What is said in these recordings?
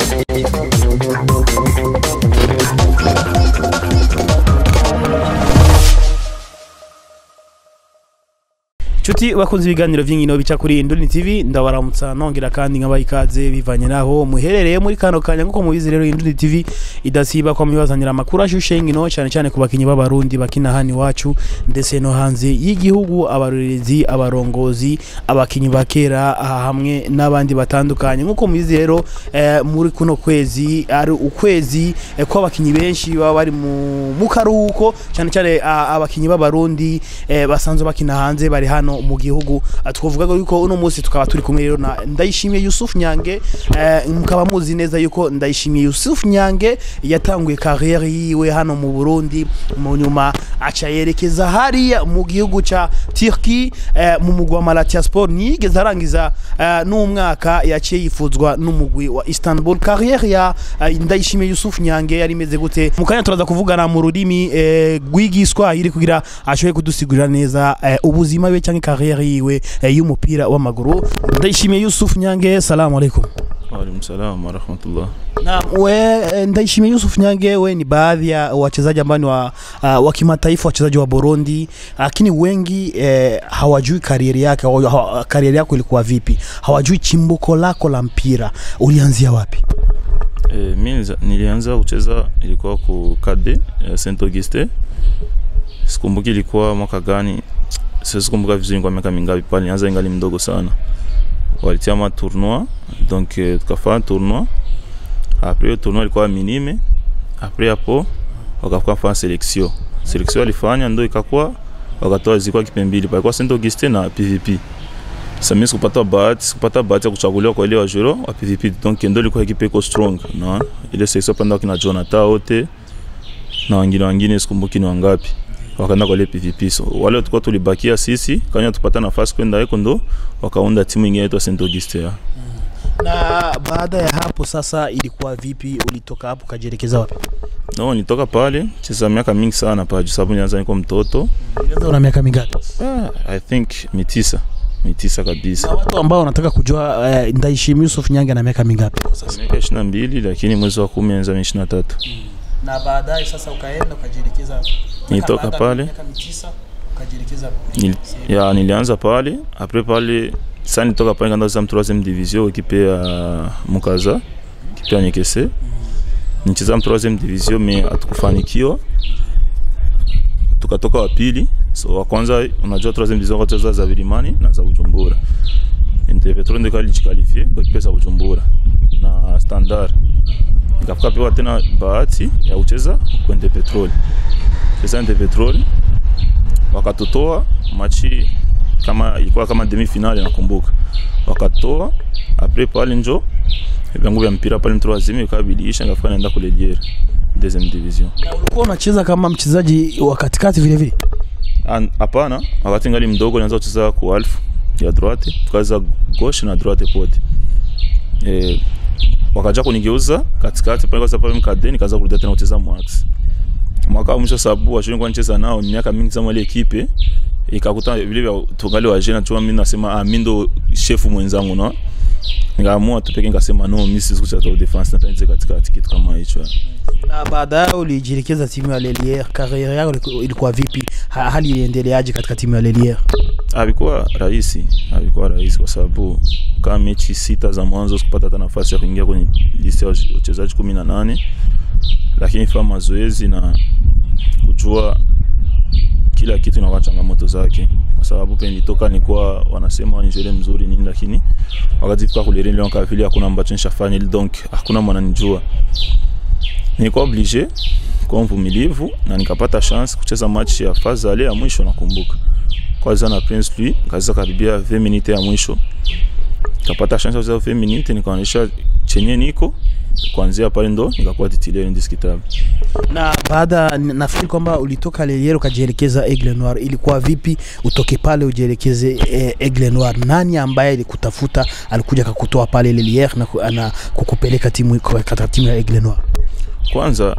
Chuti bakunze ibiganiro vy'inkino bica kuri Induni TV ndabaramutsa nongera kandi nkabaha ikaze bivanye naho muherereye muri kano kanya nkuko mubizi rero Induni TV idasiba kwa mibazanira amakuru ashushe inkino cyane cyane ku bakinyi b'abarundi bakina hano iwacu ndetse no hanze y'igihugu abarorerezi abarongozi abakinyi bakera aha hamwe n'abandi batandukanye nkuko mubizi rero eh, muri kuno kwezi ari ukwezi eh, kw'abakinyi benshi baba bari mu mu karuhuko cyane cyane ah, abakinyi b'abarundi eh, basanzwe bakina hanze bari hano mu gihugu Ah, twavuga ko yuko uno munsi tukaba turi kumwe rero na Ndayishimiye Yusuf Nyange eh, mukaba muzi neza yuko Ndayishimiye Yusuf Nyange yatanguye carrière yiwe hano mu Burundi mu nyuma aca yerekeza hariya mu gihugu ca Turkey eh, mu mugwa Malatya Sport nigeze arangiza eh, n'umwaka yaciye yifuzwa n'umugwi wa Istanbul carrière ya eh, Ndayishimiye Yusuf Nyange yari imeze gute mu kanya turaza kuvugana mu rurimi eh, rw'igiswahili kugira ashoboye kudusigurira neza eh, ubuzima bwe cyangwa carrière yiwe eh, y'umupira w'amaguru Ndayishimiye Yusuf Nyange salamu alaikum Waalaikum salam warahmatullah. na we eh, Ndayishimiye Yusuf Nyange we ni baadhi ya wachezaji ambao ni wa, uh, wa kimataifa wachezaji wa Burundi lakini wengi eh, hawajui karieri yake hawa- hawa- karieri yako ilikuwa vipi hawajui chimbuko lako la mpira ulianzia wapi E, mi niliza- nilianza kucheza ilikuwa ku KD ya Saint Auguste. Sikumbuki ilikuwa mwaka gani, siwezi kumbuka vizuri, kwa miaka mingapi pale. Nilianza ingali mdogo sana, walitia ma tournoi donc eh, tukafanya tournoi. Après hiyo tournoi ilikuwa minime, après hapo wakakuwa fanya selection. Selection walifanya ndo ikakuwa wakatoa zilikuwa kipembili, palikuwa Saint Auguste na PVP. Sasa mimi sikupata bahati, sikupata bahati ya kuchaguliwa kwa ile wa juro wa PVP, donc ndo ilikuwa ekipe iko strong na ile section panda kina Jonathan wote na wengine wengine sikumbuki ni wangapi wakaenda kwa ile PVP. So wale tulikuwa tulibakia sisi, kanya tupata nafasi kwenda huko ndo wakaunda timu ingine inaitwa Saint Auguste ya. na baada ya hapo sasa ilikuwa vipi ulitoka hapo ukajielekeza wapi No, nitoka pale cheza miaka mingi sana pale, sababu nilianza niko mtoto. ulianza una miaka mingapi Ah, I think mitisa mitisa kabisa. na watu ambao wanataka kujua eh, Ndayishimiye Yusuf Nyange na miaka mingapi kwa sasa Miaka 22 lakini mwezi wa 10 anza 23. na baadaye sasa ukaenda ukajielekeza Nilitoka baada ya pale. miaka mitisa ukajielekeza Nil, ya nilianza pale apres pale sa nitoka pale kanda m 3 division ekipe ya Mukaza ekipe ya Nyekese nicheza m 3 division me hatukufanikiwa tukatoka wa pili so wa kwanza unajua 3 division kwa cheza za Vilimani na za Bujumbura Interpetro ndio kalijikalifie kwa ekipe za Bujumbura na Standard nikafika pewa tena bahati ya kucheza kwa Interpetrol cheza Interpetrol wakatutoa machi kama ilikuwa kama demi finale nakumbuka, wakatoa apres pale njo vyangu vya mpira pale mtroazimi ikabilisha ngafika naenda kule Diere deuxième division. na ulikuwa unacheza kama mchezaji wa katikati vile vile An- Hapana, wakati ngali mdogo nianza kucheza ku alfu ya droite, tukaza gauche na droite pote eh, wakaja kunigeuza katikati pale, kwa sababu mkade nikaanza kurudia tena kucheza mwax mwaka wa mwisho, sababu washoni kwa nicheza nao ni miaka mingi sana ile ekipe ikakuta vile vya tungali wa jena chuma, mimi nasema ah, mimi ndo shefu mwenzangu no, nikaamua tu peke nikasema no, mimi siwezi kucheza defense, nataanza katikati, kitu kama hicho. na baadaye ulijielekeza timu ya Lelier. Kariere yako iliku- ilikuwa vipi? Ha- Hali iliendeleaje katika timu ya Lelier? Havikuwa rahisi, havikuwa rahisi kwa sababu kama mechi sita za mwanzo sikupata hata nafasi ya kuingia kwenye listi ya wache- wachezaji kumi na nane, lakini fanya mazoezi na kujua kila kitu inakuwa changamoto zake, kwa sababu penye nilitoka nilikuwa wanasema ni jele mzuri nini, lakini wakati fika kule Rennes kama vile hakuna ambacho nishafanya, donc hakuna mwananijua. Nilikuwa oblige kuwa mvumilivu na nikapata chance kucheza match ya faza ale ya mwisho nakumbuka kwanza na Prince Louis kaza karibia 20 minutes ya mwisho kapata chance ya kucheza 20 minutes nikaonyesha chenye niko kuanzia pale ndo nikakuwa titulaire indiskitable. Na baada nafikiri kwamba ulitoka Lelier ukajielekeza Aigle Noir, ilikuwa vipi utoke pale ujielekeze eh, Aigle Noir? Nani ambaye alikutafuta alikuja akakutoa pale Lelier na, ku- na kukupeleka timu katika timu ya Aigle Noir? Kwanza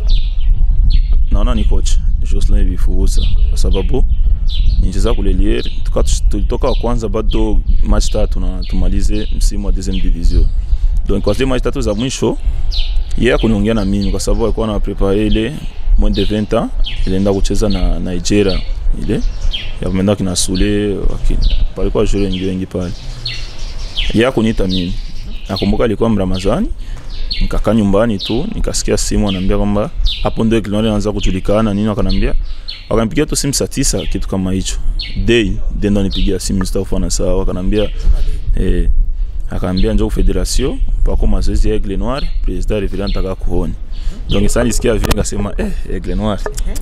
naona ni coach Jocelyn Bifubuza kwa sababu nicheza kule Lier tuka tulitoka wa kwanza bado match tatu na tumalize msimu wa deuxième division donc kwa zile match tatu za mwisho yeye akuniongea na mimi kwa sababu alikuwa anaprepare ile moins de 20 ans ilienda kucheza na Nigeria ile ya kwenda kina Sule wakini palikuwa shule wengi wengi pale yeye akuniita mimi nakumbuka alikuwa Mramazani nikakaa nyumbani tu nikasikia simu ananiambia kwamba hapo ndio Eglinoir anaanza kujulikana nini wakanambia wakanipigia tu simu saa tisa kitu kama hicho day day ndo nipigia simu sitafanya sawa wakanambia eh akaambia njoo federation pako mazoezi ya Aigle Noir president Reverend nataka kuona donc sasa nisikia vile nikasema eh Aigle Noir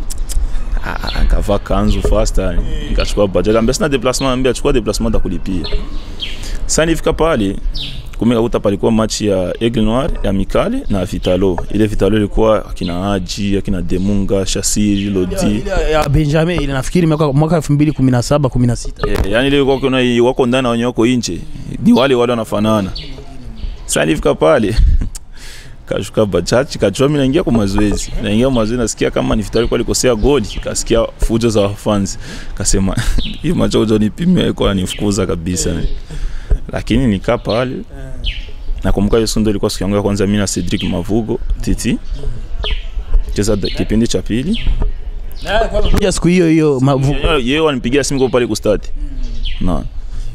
Ah, nikavaa kanzu fasta nikachukua budget akaambia sina déplacement ambia chukua déplacement da kulipia sasa nifika pale kumbe kakuta palikuwa match ya Aigle Noir ya Mikale na Vitalo ile Vitalo ilikuwa akina Haji akina Demunga Shasiri Lodi Ile ya Benjamin ile nafikiri mwaka mwaka 2017 16 Eh, yani ile wako kuna wako ndani na wenye wako nje ni wale wale wanafanana. Sasa nilifika pale kashuka bajaji kachua mimi naingia kwa mazoezi naingia kwa mazoezi nasikia kama ni Vitali kwa alikosea goli kasikia fujo za fans kasema hii macho ujo nipime kwa nifukuza kabisa lakini nikaa pale nakumbuka hiyo sundo ilikuwa siku yangu ya kwanza mimi na Cedric Mavugo Titi cheza da- kipindi cha pili kuja siku hiyo hiyo mavu- Yeye- yeye wanipigia simu kwa pale kustadi na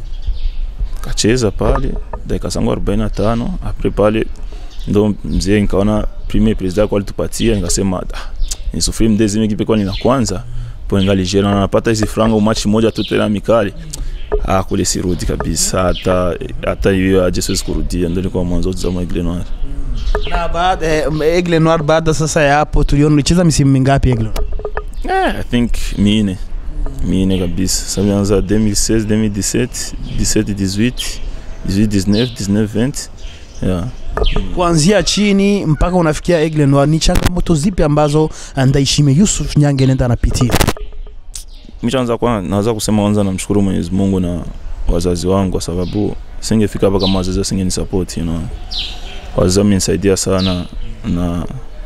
kacheza pale dakika zangu 45 apres pale ndo mzee nikaona premier president kwa alitupatia nikasema ah, nisufiri mdezi mimi kipe ni la kwanza po ngali jera na napata hizi franga umachi moja tu tena mikali ah kule sirudi kabisa hata hata hiyo aje siwezi kurudia ndio nilikuwa mwanzo za Aigle Noir na baada eh, Aigle Noir baada sasa ya hapo tuliona ulicheza misimu mingapi Aigle Noir Eh, I think mine mine kabisa ça vient 2016 2017 17 18 18 19 19 20 yeah. kuanzia chini mpaka unafikia Aigle Noir ni changamoto zipi ambazo Ndaishime Yusuf Nyange nenda anapitia Michanza kwa naweza kusema kwanza namshukuru Mwenyezi Mungu na wazazi wangu kwa sababu singefika hapa kama wazazi wasingeni support you know. Wazazi wamenisaidia sana na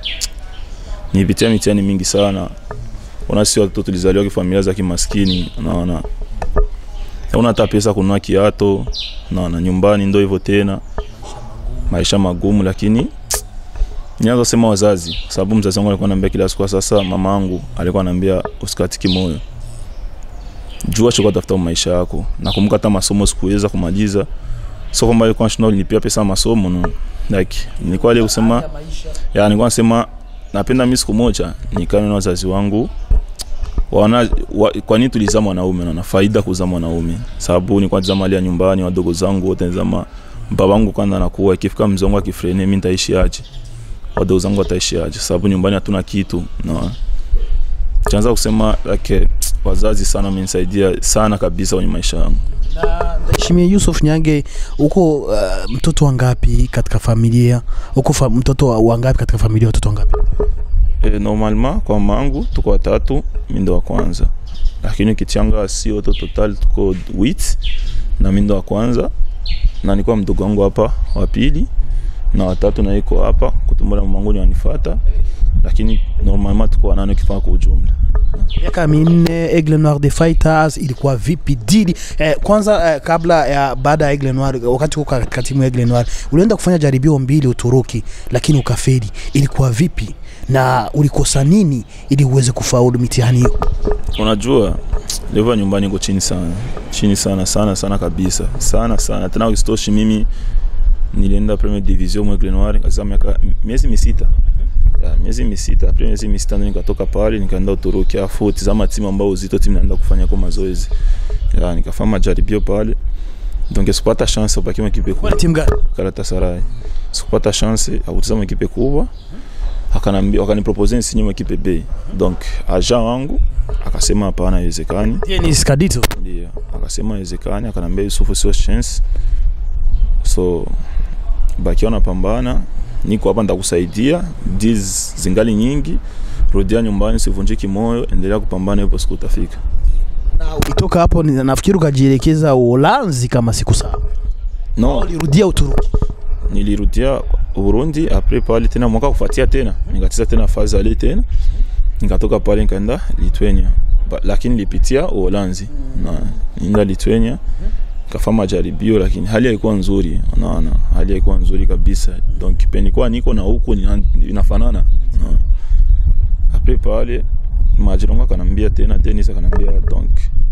nipitia mitihani mingi sana. Ona sisi watoto tulizaliwa kifamilia za kimaskini, unaona. Una hata pesa kununua kiato, unaona nyumbani ndio hivyo tena. Maisha magumu lakini Nianza sema wazazi kwa sababu mzazi wangu alikuwa ananiambia kila siku sasa mama yangu alikuwa ananiambia usikatiki moyo jua chukua tafuta maisha yako nakumbuka hata masomo sikuweza kumaliza sio kwamba ilikuwa nashinda nilipia pesa ya masomo no like nilikuwa ile kusema ya nilikuwa nasema napenda mimi siku moja nikae na wazazi wangu wana wa, kwa nini tulizama wanaume na na faida kuzaa mwanaume sababu nilikuwa nizama ya nyumbani wadogo zangu wote nizama babangu kwanza anakuwa ikifika mzee wangu akifrene mimi nitaishi aje wadogo zangu wataishi aje sababu nyumbani hatuna kitu na chanza kusema like wazazi sana wamenisaidia sana kabisa kwenye maisha yangu na Ndaishimie Yusuf Nyange uko uh, mtoto wangapi katika familia uko fa, mtoto wa- wangapi katika familia watoto wangapi e, normalement kwa mangu tuko watatu mi ndo wa kwanza lakini ukichanga si wote total tuko wit na mi ndo wa kwanza na nilikuwa mdogo wangu hapa wa pili na watatu na iko hapa kutumbula mamangu ni wanifata lakini normalement tuko wanane ukifanya kwa ujumla miaka minne Aigle Noir the Fighters ilikuwa vipi dili eh, kwanza eh, kabla ya baada ya Aigle Noir wakati uko katika timu ya Aigle Noir ulienda kufanya jaribio mbili Uturuki lakini ukafeli ilikuwa vipi na ulikosa nini ili uweze kufaulu mitihani hiyo unajua level ya nyumbani iko chini sana chini sana sana sana kabisa sana sana tena ukisitoshi mimi nilienda premier division mwa Aigle Noir kaza miaka miezi misita ya, miezi misita après miezi misita ndo nikatoka pale nikaenda Uturuki afu tizama timu ambao uzito timu naenda kufanya kwa mazoezi ya nikafanya majaribio pale donc sikupata chance ubaki ekipe kubwa Kwa timu gani Galatasaray sikupata chance ya kutizama ekipe kubwa akanambia wakanipropose nisinye mwa ekipe B donc agent wangu akasema hapana haiwezekani Dennis Kadito ndio akasema haiwezekani akanambia Yusufu sio chance so bakiwa napambana niko hapa nitakusaidia deals zingali nyingi rudia nyumbani sivunjiki moyo endelea kupambana ipo siku utafika na ulitoka hapo ni- nafikiri ukajielekeza Uholanzi kama siku sawa no ulirudia Uturuki nilirudia Burundi apres pale tena mwaka kufuatia tena nikacheza tena fazi ale tena nikatoka pale nikaenda Lithuania ba, lakini nilipitia Uholanzi na nienda Lithuania kafanya majaribio lakini hali haikuwa nzuri unaona hali haikuwa nzuri kabisa donc penikuwa niko na huku ni- inafanana unaona. apres pale majirongo akanambia tena denis akanambia donc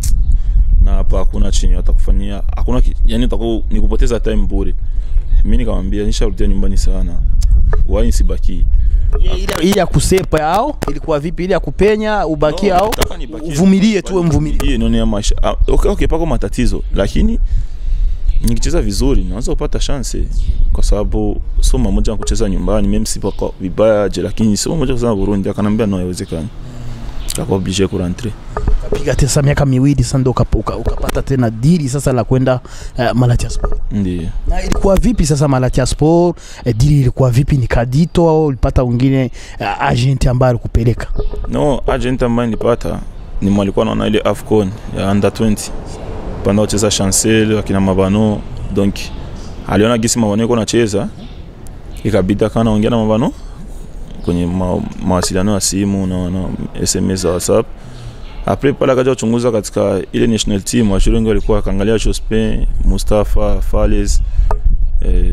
na hapa hakuna chenye watakufanyia hakuna ki- yani utaku ni kupoteza time bure mi nikamwambia nisharudia nyumbani sana wai nsibaki ile ile ya kusepa yao ilikuwa vipi ile ya kupenya ubakie No, au nataka nibakie. uvumilie tu mvumilie Hii ndio ya maisha Ah, okay, okay, pako matatizo lakini nikicheza vizuri naweza kupata chance kwa sababu sio mamoja kucheza nyumbani mimi sipako vibaya je lakini sio mamoja kucheza Burundi akanambia no haiwezekani akawa obligé kurentre piga tesa miaka miwili sasa ndo ukap- uka- ukapata tena dili sasa la kwenda uh, Malatia Sport ndio na ilikuwa vipi sasa Malatia Sport eh, dili ilikuwa vipi ni kadito au ulipata wengine uh, agent ambaye alikupeleka no agent ambaye nilipata ni mwalikuwa naona ile Afcon ya under 20 panda kucheza Chancel akina Mabano donc aliona gisi Mabano yuko nacheza ikabidi akawa anaongea na Mabano kwenye ma, mawasiliano ya simu na, na SMS za WhatsApp apres pale akaja kuchunguza katika ile national team washuri wengi walikuwa akaangalia Jospin Mustafa Fales eh,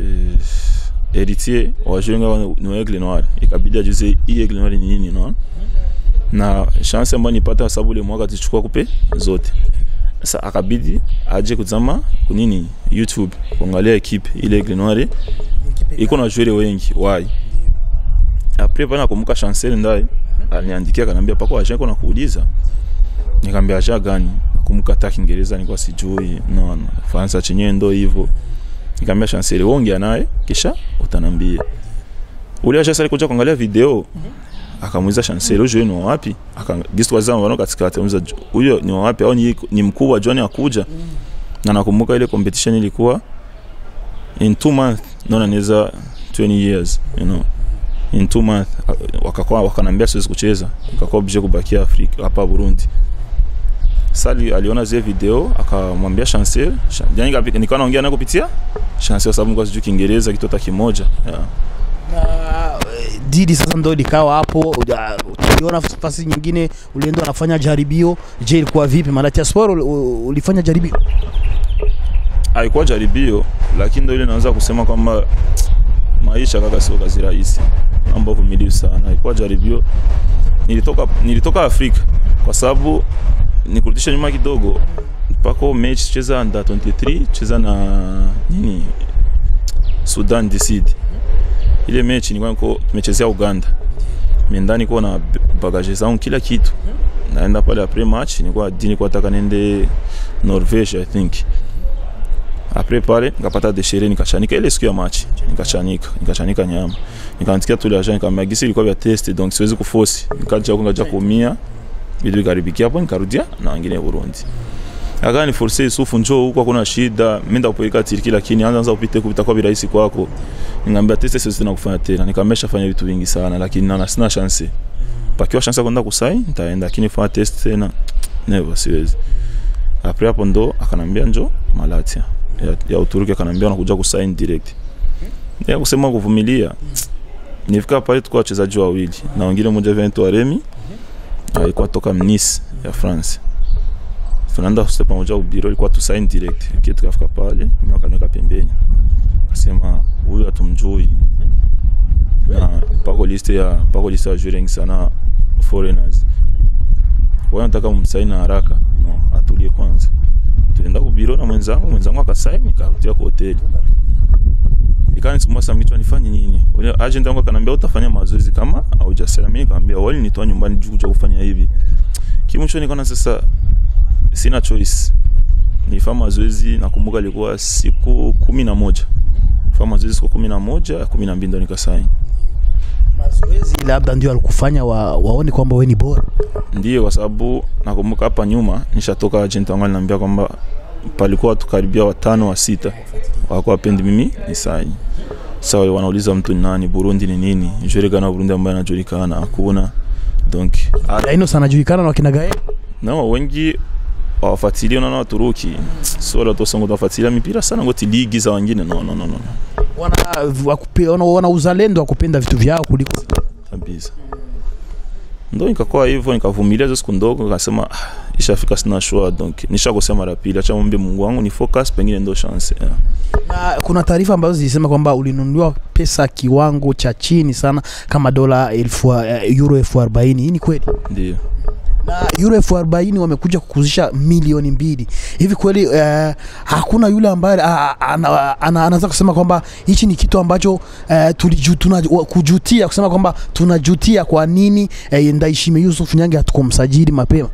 Heritier washuri wengi ni wa Aigle Noir ikabidi ajuze hii Aigle Noir ni nini unaona na chance ambayo nipata kwa sababu ile mwaka tulichukua kupe zote sasa akabidi aje kuzama kunini youtube kuangalia ekipe ile Aigle Noir iko na joueur wengi wai apres pale nakumbuka chancel ndai aliniandikia akaniambia pako agent kuna kuuliza nikamwambia agent gani nakumbuka hata Kiingereza nilikuwa sijui no, no. Faransa chenyewe ndo hivyo nikamwambia chancel wewe ongea naye kisha utanambia ule agent alikuja kuangalia video akamuuliza chancel huyo ni wa wapi akagisi wazama wano katikati amuuliza huyo ni wa wapi au ni, ni mkuu wa John akuja na nakumbuka ile competition ilikuwa in two months naona anaweza 20 years you know in two months wakakuwa wakanambia siwezi kucheza nikakuwa obligé kubakia Afrika hapa Burundi sali aliona zile video akamwambia Chancel yani kapi- nikawa naongea naye kupitia Chancel sababu nilikuwa sijui Kiingereza kitu hata kimoja yeah. na eh, dili sasa ndo likawa hapo uja- uliona nafasi nyingine ulienda unafanya jaribio je ilikuwa vipi Malatia Sport ul- ul- ulifanya jaribio haikuwa jaribio lakini ndo ile naweza kusema kwamba maisha kaka sio kazi rahisi naomba uvumilivu sana haikuwa jaribio nilitoka nilitoka Afrika kwa sababu nikurudisha nyuma kidogo pako mechi cheza under 23 cheza na nini Sudan Decide ile mechi nilikuwa niko tumechezea Uganda mimi ndani niko na bagage zangu kila kitu naenda pale après match nilikuwa dini nilikuwa nataka niende Norvège I think apres pale nikapata deshere nikachanika ile siku ya match nikachanika nikachanika nyama nikaandikia tule agent nikamwambia gisi ilikuwa vya test donc siwezi kuforce nikaja huko ngaja kuumia vitu vikaribikia hapo nikarudia na wengine Burundi akani force Yusufu njoo huko hakuna shida mimi ndakupeleka Turki lakini anza anza upite kupita kwa virahisi kwako nikamwambia test siwezi tena kufanya tena nikamwambia shafanya vitu vingi sana lakini na sina chance pakiwa chance ya kwenda kusai nitaenda lakini fanya test tena never siwezi apres hapo ndo akanambia njo Malatia ya, ya Uturuki akanambia unakuja kusign direct ya kusema kuvumilia nifika pale tulikuwa wachezaji wawili na wengine mmoja vinaitwa Remy alikuwa toka Nice ya France tunaenda sote pamoja ubiro ilikuwa tu sign direct kitu tukafika pale mimi akaniweka pembeni akasema huyu hatumjui na pako liste ya pako liste ya joueurs sana foreigners wao nataka msaini haraka no atulie kwanza tuenda kubiro na mwenzangu mwenzangu akasaini nikarudia kwa hoteli ikanisumbua sana kichwa nifanye nini ule agent wangu akanambia utafanya mazoezi kama haujasema mimi nikamwambia wali nitoa nyumbani juu kuja kufanya hivi kimwisho nikaona sasa sina choice nifanya mazoezi nakumbuka ilikuwa siku kumi na moja fanya mazoezi siku kumi na moja kumi na mbili ndo nikasaini mazoezi labda ndio alikufanya wa, waone kwamba wewe ni bora ndio kwa sababu nakumbuka hapa nyuma nishatoka agent wangu aliniambia kwamba palikuwa watu karibia watano wa sita wako wapendi mimi ni saini sawa wanauliza mtu ni nani Burundi ni nini julikana Burundi ambaye anajulikana hakuna donc Aino sana julikana na wakina Gael no wengi wafuatilia na Waturuki sio watu wasongo wafuatilia mipira sana ngoti ligi za wengine no no no no wana wakupe, wana, wana uzalendo wa kupenda vitu vyao kuliko kabisa ndo nikakuwa hivyo nikavumilia hizo siku ndogo nikasema ah, ishafika sina shua donc nishakosea mara pili acha mwombe mungu wangu ni focus pengine ndo chance yeah. na kuna taarifa ambazo zilisema kwamba ulinunuliwa pesa kiwango cha chini sana kama dola elfu uh, euro elfu arobaini hii ni kweli ndio na euro elfu arobaini wamekuja kukuzisha milioni mbili hivi kweli uh, hakuna yule ambaye uh, ana, ana, anaweza kusema kwamba hichi ni kitu ambacho uh, tuliju, tuna, wa- kujutia kusema kwamba tunajutia kwa nini uh, Ndaishime Yusuf Nyange hatukumsajili mapema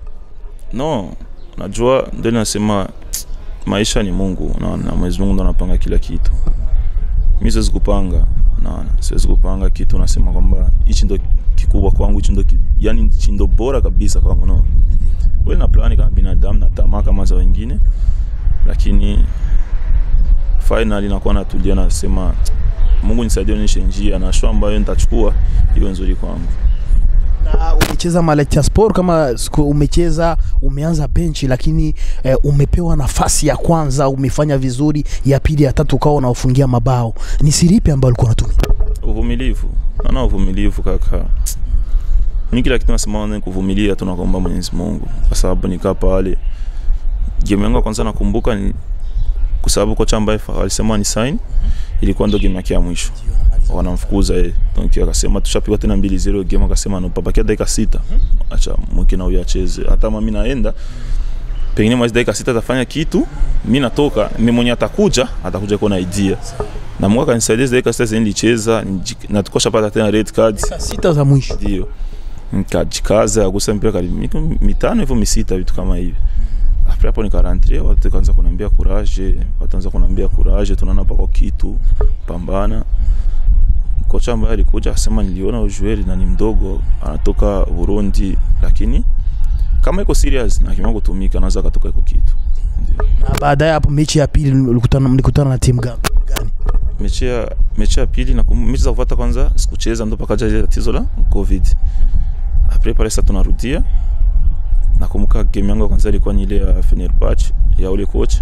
no najua ndio nasema maisha ni mungu naona na mwenyezi mungu ndo anapanga kila kitu mi siwezi kupanga naona siwezi kupanga kitu nasema kwamba hichi ndo kikubwa kwangu hichi ndo ki, yani hichi ndo bora kabisa kwangu no kweli na plani kama binadamu na tamaa kama za wengine lakini finally nakuwa natulia nasema mungu nisaidie onyeshe njia na show ambayo nitachukua iwe nzuri kwangu na umecheza Malaysia Sport kama siku umecheza umeanza benchi lakini eh, umepewa nafasi ya kwanza umefanya vizuri ya pili ya tatu ukawa unaofungia mabao ni siri ipi ambayo ulikuwa unatumia uvumilivu naona uvumilivu kaka mi kila kitu nasema ni kuvumilia tunakomba mwenyezi mungu kwa sababu nikaa pale game yangu ya kwanza nakumbuka ni kwa sababu kocha ambaye fa- alisema ni sign ilikuwa ndo game yake ya mwisho wanamfukuza yeye donc akasema tushapigwa tena mbili zero game akasema no pabakia dakika sita acha mwingine huyu acheze hata mimi naenda pengine mwezi dakika sita atafanya kitu mi natoka mi mwenye atakuja atakuja kuwa na idea na Mungu akanisaidia zile dakika sita zenye nilicheza niji- na tukosha pata tena red card sita za mwisho ndio nikajikaza agusa mpira karibu miko mitano hivyo misita vitu kama hivi après hapo nikarantre watu kaanza kuniambia courage watu anza kuniambia courage tunaona pako kitu pambana kocha ambaye alikuja akasema niliona ujueri na ni mdogo anatoka Burundi lakini kama iko serious na kima kutumika anaweza katoka iko kitu ndio na baadaye hapo mechi ya pili mlikutana mlikutana na timu gani gani mechi ya mechi ya pili na mechi za kufuata kwanza sikucheza ndo pakaja ile tatizo la covid après pale sasa tunarudia nakumbuka game yangu ya kwanza ilikuwa ni ile ya Fenerbahce ya ule coach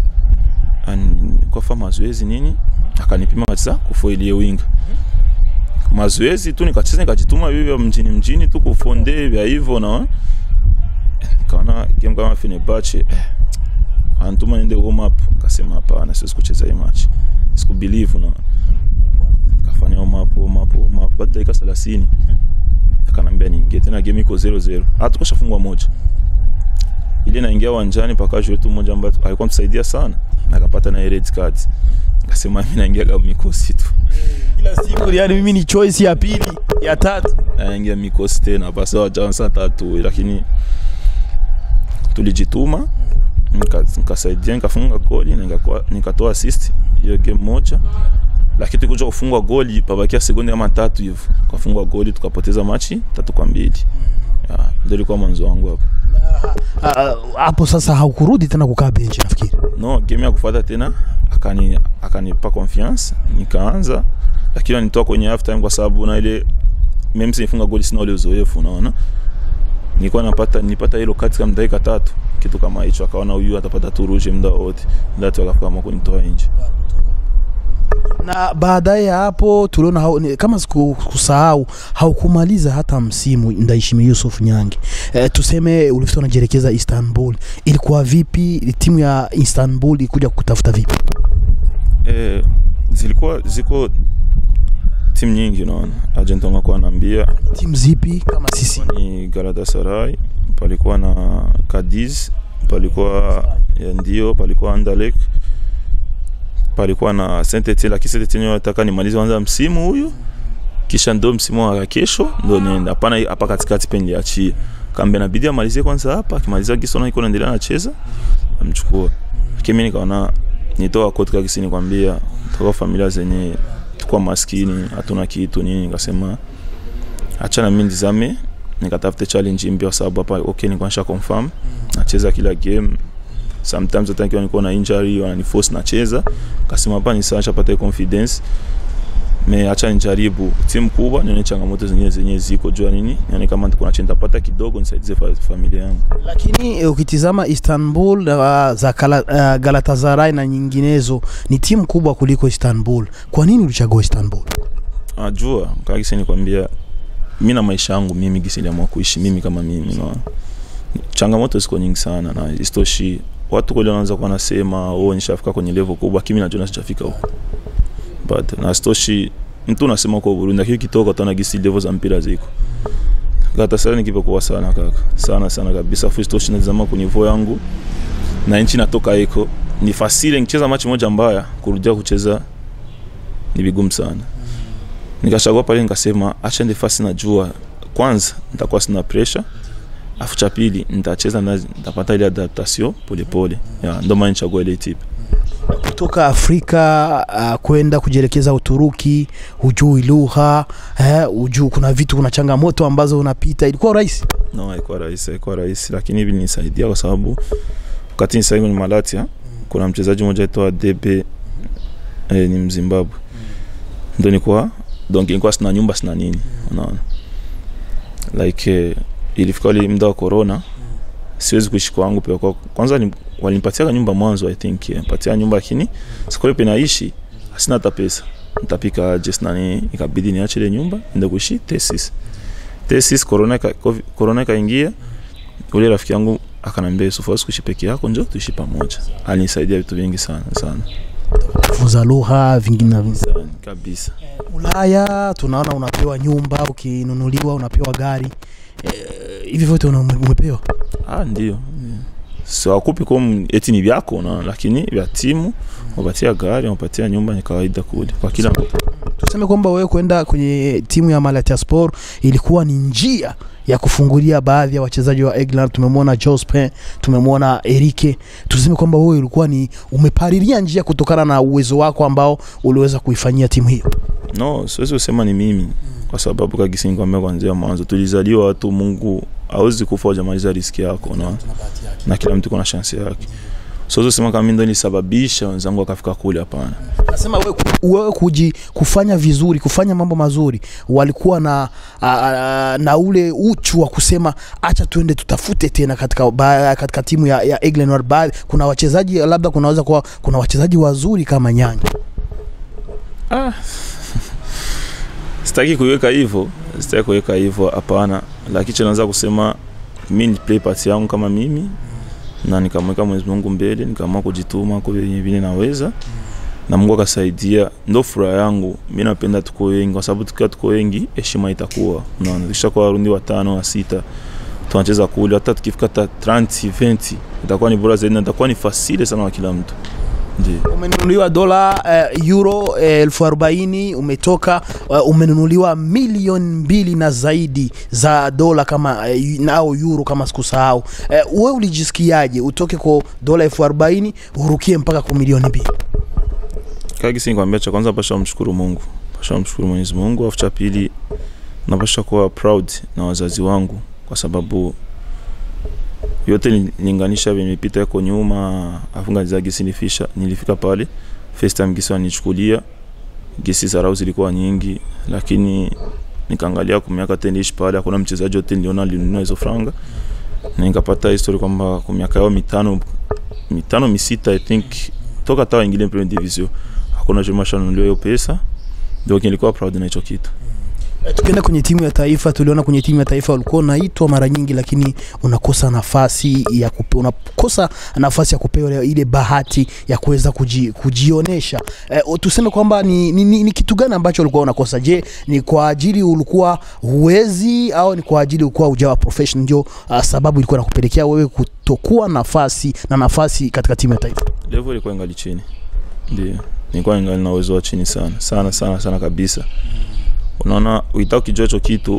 An- kwa fa mazoezi nini akanipima kabisa kufoilie winga mazoezi tu nikacheza nikajituma vivyo mjini mjini tu kufonde vya hivyo na kaona game kama Fenerbahce eh, anatuma niende warm up kasema hapana siwezi kucheza hii match sikubelieve na kafanya warm up warm up warm up baada ya dakika 30 akanambia niingie tena game iko 0-0 hata tukoshafungwa moja ile naingia uwanjani paka jeu tu mmoja ambaye alikuwa msaidia sana na akapata na red card akasema mimi naingia kama mikosi tu kila siku yani mimi ni choice ya pili ya tatu naingia mikosi tena basi wajansa tatu lakini tulijituma nika- nikasaidia nikafunga goli na nikakuwa- nikatoa assist hiyo game moja lakini tulikuja kufungwa goli pabakia sekunde kama tatu hivyo kafungwa goli tukapoteza machi tatu kwa mbili Ya, ndio ilikuwa mwanzo wangu hapo Ah, hapo sasa haukurudi tena kukaa benchi nafikiri no game ya kufuata tena akani akanipa confiance nikaanza lakini anitoa kwenye half time kwa sababu na ile mimi sifunga goli sina ule uzoefu unaona nilikuwa napata nilipata hilo kati kama dakika tatu kitu kama hicho akaona huyu atapata tu rouge muda wote ndio tu akaamua kunitoa nje na baadaye ya hapo tuliona hau, ni- kama siku- kusahau haukumaliza hata msimu Ndaishimi Yusuf Nyange. E, tuseme ulifika unajielekeza Istanbul, ilikuwa vipi? Timu ya Istanbul ikuja kutafuta vipi? eh, zilikuwa ziko timu nyingi unaona agent wangu alikuwa anaambia Timu zipi kama sisi? ni Galatasaray, palikuwa na Cadiz, palikuwa ya ndio, palikuwa Anderlecht, palikuwa na Saint Etienne, lakini Saint Etienne wanataka nimalize kwanza msimu huyu kisha ndo msimu wa kesho ndo nienda. Hapana, hapa katikati pe niliachia kambe, inabidi amalizie kwanza hapa, akimaliza kisona iko naendelea nacheza, amchukua. Lakini mimi nikaona nitoa kotika kisini kwambia toka familia zenye tukua maskini hatuna kitu nini, nikasema achana mimi nizame nikatafute challenge mpya kwa sababu hapa okay nilikuwa nisha confirm nacheza kila game sometimes hata nikiwa niko na injury wananiforce nacheza kasema hapa ni sawa chapata confidence me acha nijaribu timu kubwa nione changamoto zingine zenyewe ziko jua nini nione kama niko nachenda pata kidogo nisaidize fa, familia yangu Lakini e, ukitizama Istanbul uh, za Kala, uh, Galatasaray na nyinginezo ni timu kubwa kuliko Istanbul. Kwa nini ulichagua Istanbul? ajua kakisi nikwambia mi na maisha yangu mimi gisi niliamua kuishi mimi kama mimi no. changamoto ziko nyingi sana na istoshi watu kweli wanaanza kuwa nasema oh, nishafika kwenye level kubwa kimi najua sijafika huko but na stoshi mtu unasema kwa Burundi lakini kitoka utaona gisi level za mpira ziko Galatasaray nikipokuwa sana kaka sana sana kabisa fustoshi nazama kwenye niveau yangu na nchi natoka iko ni fasile nikicheza machi moja mbaya kurudia kucheza ni vigumu sana nikachagua pale nikasema acha ndi fasi najua kwanza nitakuwa sina pressure afu cha pili nitacheza na nitapata ile adaptation polepole ya ndo maana nichagua ile tipe kutoka Afrika uh, kwenda kujielekeza Uturuki, hujui lugha eh, hujui kuna vitu, kuna changamoto ambazo unapita, ilikuwa rahisi? no haikuwa rahisi haikuwa rahisi lakini hivi nisaidia kwa sababu wakati nisai kwenye Malatia kuna mchezaji mmoja aitwa Debe eh, ni Mzimbabwe ndo nilikuwa donc nilikuwa sina nyumba sina nini unaona like eh, ilifika ile muda wa corona siwezi kuishi kwangu pia kwa kwanza ni, walinipatia nyumba mwanzo i think eh, patia nyumba lakini sikole pe naishi sina hata pesa nitapika aje sina nini ikabidi niache ile nyumba ndio kuishi tesis tesis corona ka, COVID- corona ikaingia ule rafiki yangu akanambia Yusuf huwezi kuishi peke yako njoo tuishi pamoja alinisaidia vitu vingi sana sana Kufunza lugha vingine na vingine. sana kabisa Ulaya tunaona unapewa nyumba, ukinunuliwa unapewa gari eh, hivi vyote una- umepewa? ah ndio so akupi kom eti ni vyako na lakini vya timu wapatia gari wapatia nyumba ni kawaida kule kwa kila mtu Tuseme kwamba wewe kwenda kwenye timu ya Malatya Sport ilikuwa ni njia ya kufungulia baadhi ya wachezaji wa England. Tumemwona Jospin, tumemwona Erike. Tuseme kwamba wewe ulikuwa ni umepariria njia kutokana na uwezo wako ambao uliweza kuifanyia timu hiyo. no siwezi kusema ni mimi kwa sababu kagisinkwambia kwanzia mwanzo tulizaliwa watu mungu awezi kufa ujamaliza riski yako na, na kila mtu kuna shansi yake siwezi kusema kama mimi ndo nilisababisha wenzangu wakafika kule hapana Nasema wewe, ku- wewe kuji, kufanya vizuri kufanya mambo mazuri, walikuwa na a, a, na ule uchu wa kusema acha tuende tutafute tena katika, ba, katika timu ya, ya England. Wa- baadhi- Kuna wachezaji labda kunaweza kuwa kuna wachezaji wazuri kama Nyanya. sitaki kuiweka hivyo sitaki kuweka hivyo hapana lakini cha naweza kusema mi ni play part yangu kama mimi na nikamweka Mwenyezi Mungu mbele nikaamua kujituma kwa vile vile naweza na Mungu akasaidia ndo furaha yangu mi napenda tuko wengi kwa sababu tukiwa tuko wengi heshima itakuwa unaona tukishakuwa warundi watano wa sita tunacheza kule hata tukifika hata 30 20 itakuwa ni bora zaidi na itakuwa ni fasile sana kwa kila mtu ndio Umenunuliwa dola eh, euro eh, elfu arobaini umetoka eh, umenunuliwa milioni mbili na zaidi za dola kama eh, nao euro kama sikusahau. Eh, wewe ulijisikiaje utoke kwa dola elfu arobaini urukie mpaka kwa milioni mbili? kagisi nikwambia cha kwanza pasha mshukuru Mungu pasha mshukuru Mwenyezi Mungu afu cha pili napasha kuwa proud na wazazi wangu kwa sababu yote nilinganisha vimepita yako nyuma afunga za gisi nilifisha nilifika pale first time gisi wanichukulia gisi zarau zilikuwa nyingi lakini nikaangalia kwa miaka tendish pale hakuna mchezaji yote niliona alinunua hizo franga na nikapata history kwamba kwa miaka yao mitano mitano misita i think toka tawa ingine premier division hakuna chuma shanunuliwa hiyo pesa ndio nilikuwa proud na hicho kitu Eh, Tukienda kwenye timu ya taifa, tuliona kwenye timu ya taifa ulikuwa unaitwa mara nyingi, lakini unakosa nafasi ya kupe, unakosa nafasi ya kupewa ile bahati ya kuweza kuji, kujionesha. Eh, tuseme kwamba ni, ni, ni, ni kitu gani ambacho ulikuwa unakosa? Je, ni kwa ajili ulikuwa huwezi au ni kwa ajili ulikuwa hujawa professional? Ndio uh, sababu ilikuwa nakupelekea wewe kutokuwa nafasi na nafasi katika timu ya taifa. level ilikuwa ingali chini ndio nilikuwa ingali na uwezo wa chini sana sana sana sana kabisa unaona ukitaka ukijua hicho kitu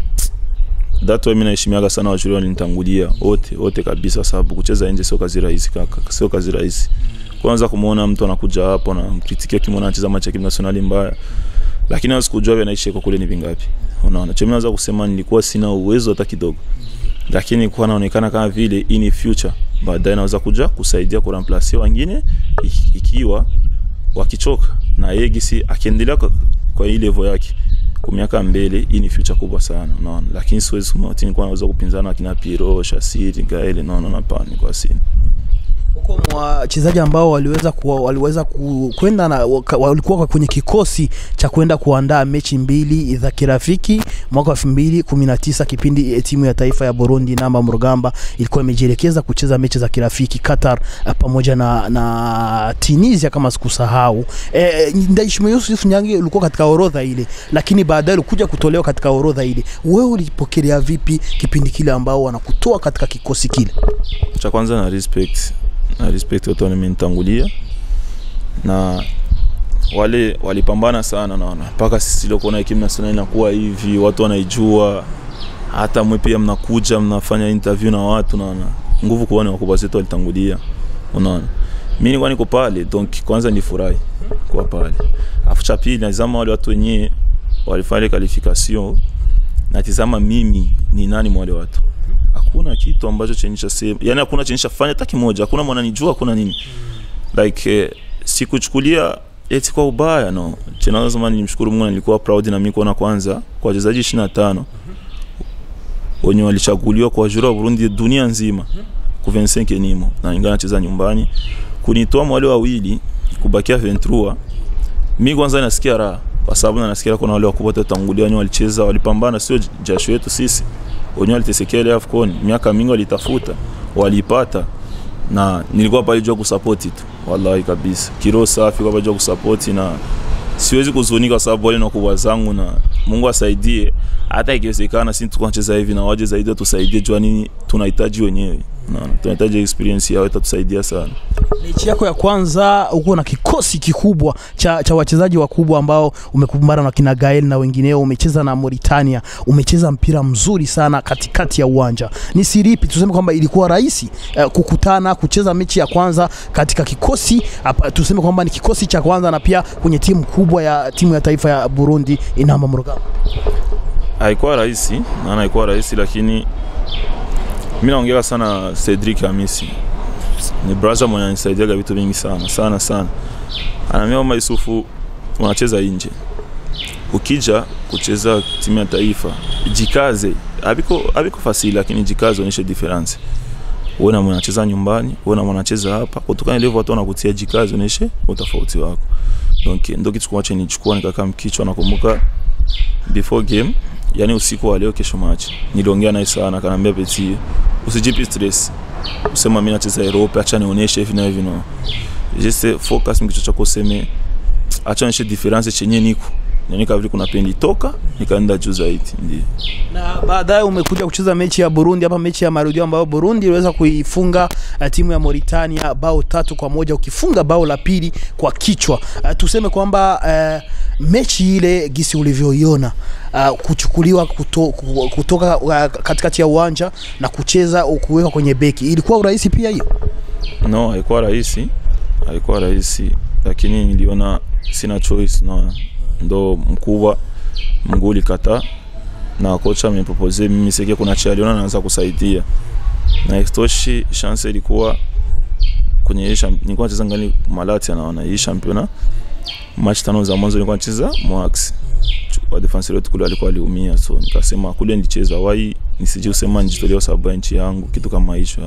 that way mimi naheshimiaga sana wachuri walinitangulia wote wote kabisa sababu kucheza nje sio kazi rahisi kaka sio kazi rahisi kwanza kumuona mtu anakuja hapo na mkritikia kimwona anacheza machi ya kimnasionali mbaya lakini hawezi kujua vile anaishi kwa kule ni vingapi unaona cha mimi naweza kusema nilikuwa sina uwezo hata kidogo lakini nilikuwa naonekana kama vile hii ni future baadaye naweza kuja kusaidia kuramplace wengine iki- ikiwa wakichoka na yeye gisi akiendelea kwa, kwa hii level yake kwa miaka mbele hii ni future kubwa sana unaona lakini siwezi kusema ati nilikuwa naweza kupinzana akina Piro, Shasiri, Gael naona hapana kwa sina huko mwa wachezaji ambao waliweza kuwa, waliweza ku- kwenda na waka- walikuwa kwenye kikosi cha kwenda kuandaa mechi mbili za kirafiki mwaka 2019 kipindi eh, timu ya taifa ya Burundi namba Murugamba ilikuwa imejielekeza kucheza mechi za kirafiki Qatar eh, pamoja na, na Tunisia kama sikusahau. Eh, Ndayishimiye Yusuf Nyange ulikuwa katika orodha ile, lakini baadaye ulikuja kutolewa katika orodha ile. Wewe ulipokelea vipi kipindi kile ambao wanakutoa katika kikosi kile? cha kwanza na respect na respect watu wamenitangulia na wale walipambana sana naona mpaka sisi leo kuona ekipe nasional inakuwa hivi watu wanaijua hata mwe pia mnakuja mnafanya interview na watu naona nguvu kuona wakubwa zetu walitangulia unaona mimi nilikuwa niko pale donc kwanza nifurahi kuwa pale afu cha pili nazama wale watu wenyewe walifanya ile qualification natizama mimi ni nani mwa wale watu hakuna kitu ambacho chenyesha sehemu yani hakuna chenyesha fanya hata kimoja hakuna mwananijua hakuna nini like eh, sikuchukulia eti kwa ubaya no tena lazima nimshukuru Mungu na nilikuwa proud na mimi kuona kwanza kwa wachezaji 25 wenye walichaguliwa kwa jura wa Burundi dunia nzima ku 25 nimo na ingawa nacheza nyumbani kunitoa wale wawili kubakia 23 mimi kwanza nasikia raha kwa sababu na nasikia kuna wale wakubwa tutangulia wenye walicheza walipambana sio jasho yetu sisi wenyewe walitesekea ile AFCON miaka mingi walitafuta walipata na nilikuwa pale jua kusupport tu wallahi kabisa kiro safi kwa jua kusupport na siwezi kuzunika kwa sababu wale na kubwa zangu na Mungu asaidie hata ikiwezekana sisi tuko tunacheza hivi na waje zaidi tusaidie jua nini tunahitaji wenyewe na tunahitaji experience yao itatusaidia sana mechi yako ya kwanza uko na kikosi kikubwa cha, cha wachezaji wakubwa ambao umekumbana na kina Gael na wengineo, umecheza na Mauritania, umecheza mpira mzuri sana katikati ya uwanja. Ni siri ipi tuseme kwamba ilikuwa rahisi eh, kukutana kucheza mechi ya kwanza katika kikosi hapa, tuseme kwamba ni kikosi cha kwanza na pia kwenye timu kubwa ya timu ya taifa ya Burundi Inamba Murugamba? haikuwa rahisi na haikuwa rahisi lakini mimi naongea sana Cedric Hamisi ni brother mwenye anisaidiaga vitu vingi sana sana sana ananiambia kwamba Yusufu unacheza nje ukija kucheza timu ya taifa jikaze abiko abiko fasili lakini jikaze onyeshe difference uone mwana anacheza nyumbani uone mwana anacheza hapa kutokana ile watu wanakutia jikaze onyeshe utofauti wako donc ndio kitu kwache nichukua nikakaa mkichwa nakumbuka before game yani usiku wa leo kesho match niliongea naye sana akaniambia Peti usijipi stress usema mimi nacheza Europe acha nionyeshe hivi na hivi no just focus mkicho chako useme acha nionyeshe difference chenye niko Nyanika vile kuna pendi toka nikaenda juu zaidi ndio na baadaye umekuja kucheza mechi ya Burundi hapa, mechi ya marudio ambayo Burundi iliweza kuifunga uh, timu ya Mauritania bao tatu kwa moja ukifunga bao la pili kwa kichwa. Uh, tuseme kwamba uh, mechi ile gisi ulivyoiona uh, kuchukuliwa kuto, ku- kutoka uh, katikati ya uwanja na kucheza kuweka kwenye beki ilikuwa urahisi pia hiyo? no haikuwa rahisi haikuwa rahisi lakini niliona sina choice na ndo mkubwa mguu ulikata na kocha amepropose mimi sike kuna cha aliona naweza kusaidia na istoshi chance ilikuwa kwenye hii champ- nilikuwa nacheza ngali Malati anaona hii championa match tano za mwanzo nilikuwa nacheza Moax wa defenseur wetu kule alikuwa aliumia so nikasema kule nilicheza wai nisije usema nijitolee kwa sababu ya nchi yangu kitu kama hicho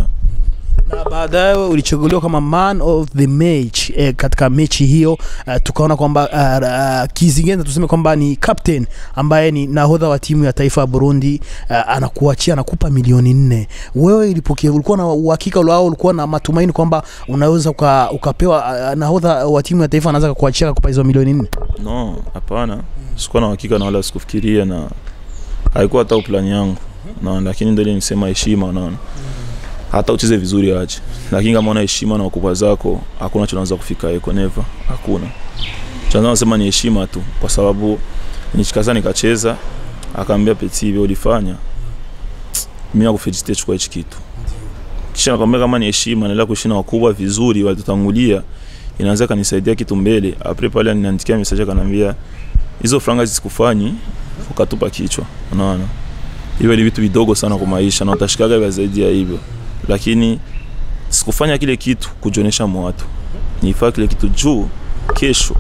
na baadaye ulichaguliwa kama man of the match eh, katika mechi hiyo uh, tukaona kwamba uh, uh, Kizingenza tuseme kwamba ni captain ambaye ni nahodha wa timu ya taifa ya Burundi uh, anakuachia anakupa milioni nne. Wewe ilipokea, ulikuwa na uhakika lao, ulikuwa na matumaini kwamba unaweza uka, ukapewa uh, nahodha wa timu ya taifa anaweza kukuachia kukupa hizo milioni nne? no hapana sikuwa na uhakika na wala sikufikiria na haikuwa hata plani yangu na lakini ndio ile nisema heshima unaona hata ucheze vizuri aje lakini kama una heshima na wakubwa zako hakuna cha unaweza kufika eko never hakuna chanzo nasema ni heshima tu kwa sababu nishikaza nikacheza akaambia peti hivi ulifanya mimi nakufelicite chukua hichi kitu kisha nakwambia kama ni heshima naendelea kuishi na wakubwa vizuri walitutangulia inaweza kanisaidia kitu mbele apre pale ananiandikia message akanambia hizo franga zisikufanyi ukatupa kichwa unaona hivyo ni vitu vidogo sana kwa maisha na utashikaga vya zaidi ya hivyo lakini sikufanya kile kitu kujionyesha mwatu nifaa kile kitu juu kesho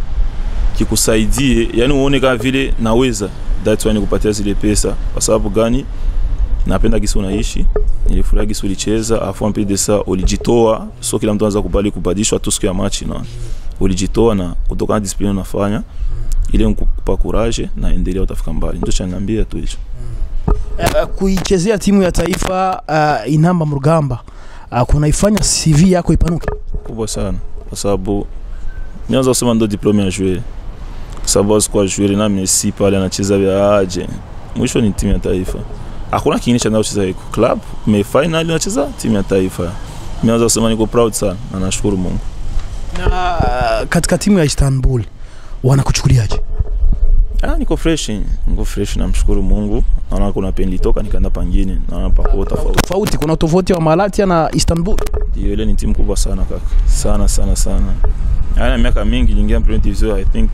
kikusaidie yani uone kama vile naweza that's why nikupatia zile pesa kwa sababu gani napenda gisi unaishi nilifurahi gisi ulicheza afu en plus de ça ulijitoa so kila mtu anaweza kubali kubadilishwa tu siku ya machi na ulijitoa na kutokana na discipline unafanya ile nikupa courage na endelea utafika mbali ndio cha niambia tu hicho uh, kuichezea timu ya taifa uh, inamba mrugamba uh, kunaifanya CV yako ipanuke kubwa sana kwa sababu nianza kusema ndo diplome ya jouer kwa sababu sikuwa jouer na Messi pale anacheza vya aje mwisho ni timu ya taifa hakuna kingine cha kucheza iko club me final nacheza timu ya taifa nianza kusema niko proud sana na nashukuru Mungu na uh, katika timu ya Istanbul wanakuchukuliaje Ah, niko fresh, niko fresh namshukuru Mungu. Naona kuna pen litoka nikaenda pangine, naona pako tofauti. tofauti kuna tofauti wa Malatya na Istanbul Hiyo ile ni timu kubwa sana kaka. Sana sana sana. Yaani miaka mingi niliingia Premier Division I think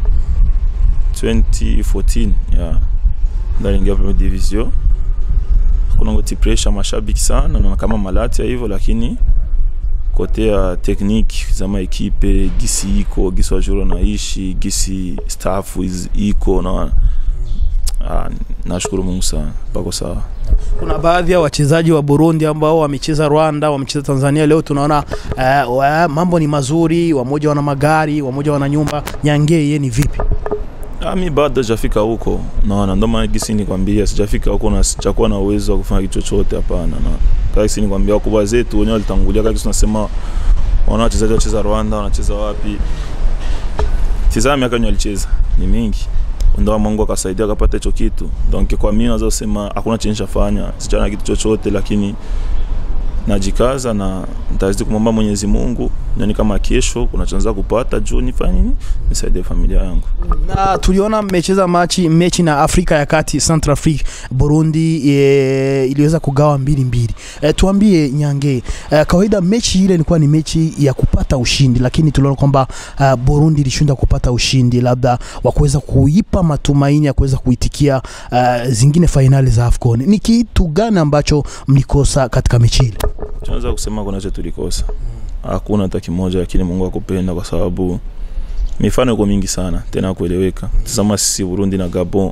2014, yeah. Ndio niliingia Premier Division. Kuna ngoti pressure mashabiki sana na kama Malatya hivyo lakini kote ya technique zama ekipe gisi iko gisi wajuro naishi gisi staff is- iko na ah, nashukuru Mungu sana pako sawa kuna baadhi ya wachezaji wa Burundi ambao wamecheza Rwanda, wamecheza Tanzania. Leo tunaona uh, wa, mambo ni mazuri, wamoja wana magari, wamoja wana nyumba. Nyangee yeye ni vipi? Ah, mi bado sijafika huko naona ndo maana gisi nikwambia sijafika huko na sijakuwa na uwezo wa kufanya kitu chochote hapana na kama gisi nikwambia wakubwa zetu wenyewe walitangulia kama gisi tunasema wana wachezaji wacheza Rwanda wanacheza wapi tizama miaka yenye walicheza ni mingi ndo Mungu akasaidia akapata hicho kitu donc kwa mimi naweza kusema hakuna chenye nishafanya sijana kitu chochote lakini najikaza na nitazidi kumwomba Mwenyezi Mungu nioni kama kesho kuna chanza kupata juu nifanye nini nisaidie familia yangu Na tuliona mmecheza machi mechi na Afrika ya Kati, Central Africa, Burundi e, iliweza kugawa mbili mbili. E, tuambie Nyange, e, kawaida mechi ile ilikuwa ni mechi ya kupata ushindi, lakini tuliona kwamba uh, Burundi ilishinda kupata ushindi, labda wa kuweza kuipa matumaini ya kuweza kuitikia uh, zingine fainali za AFCON. Ni kitu gani ambacho mlikosa katika mechi ile? tunaweza kusema kuna cha tulikosa hakuna hata kimoja lakini mungu akupenda kwa sababu mifano iko mingi sana tena ya kueleweka tazama sisi burundi na gabon